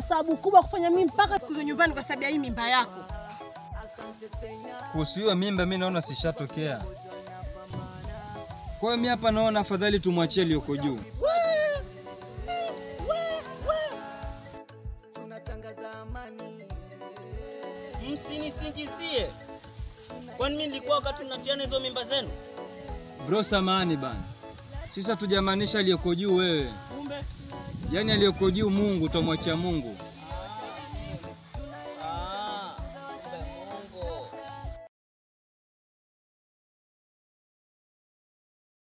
sababu kubwa kufanya mimi mpaka kuzo nyumbani kwa sababu ya hii mimba yako. Kuhusu hiyo mimba, mi naona sishatokea. Kwa hiyo mi hapa naona afadhali tumwachie aliyoko juu. Msinisingizie. Kwani mimi nilikuwa wakati mnatiana hizo mimba zenu? Bro, samahani bana, sisi hatujamaanisha aliyoko juu wewe, Kumbe yaani aliyoko juu Mungu, utamwachia Mungu.